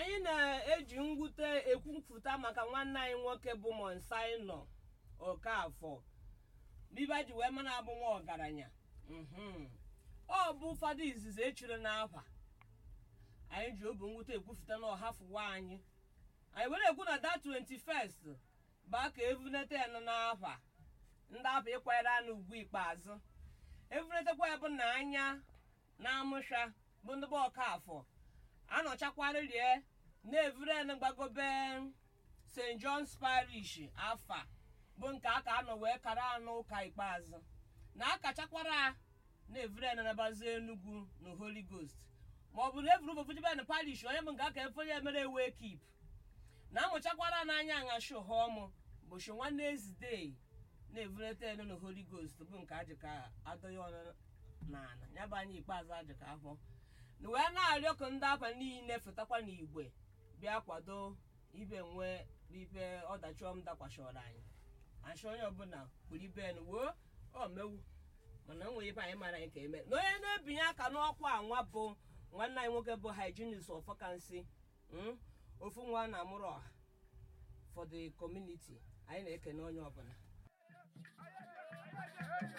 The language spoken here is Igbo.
anyị na-eji mwute ekwupụta maka nwanne anyị nwoke bụ monsaino okafọ biba ji wee mana abụ nwa ọgaranya Mhm. ọ bụ ụfọdụ izizi echiri n'afa anyị ji obi mwute ekwupụta na ọhafụwa anyị anyị were ekwu na da 21st bụ aka evunete ya nọ n'afa ndị afọ ịkwanyere anụ ugwu ikpeazụ evunetekwa ya bụ na anya na amụsha bụ ndị bụ ọkafọ anọchakwarịrie na-evure na gbagobe st john's parish afa bụ nke aka anọ wee kara anụ ụka ikpeazụ na akachakwara na-evure na nabazi enugwu na holy ghost ma ọ bụ na evuru bofujiben parish onye bụ nke aka efonye emere ewe kip na amụchakwara n'anya aṅashi ụha ọmụ bụchi nwanne ezidee na-evureta enu na holy ghost bụ nke ajị ka adọghị ọnụ n'ala ya bụ anya ikpeazụ ajị ka afọ na wee na-arịọ ka ndị afa niile fụtakwa n'igwe bịa kwado ibe nwe ibe ọdachi ọm dakwashọrọ anyị achọ onye ọbụla kpuru ibe n wuo o mewu mana o nwere ibe anyị mara anyị ka eme na onye na-ebinye aka n'ọkwa anwa bụ nwanne anyị nwoke bụ hygienist ọfọkansị mm, ofu nwa na amụrụ ọha for the community anyị na-ekene onye ọbụla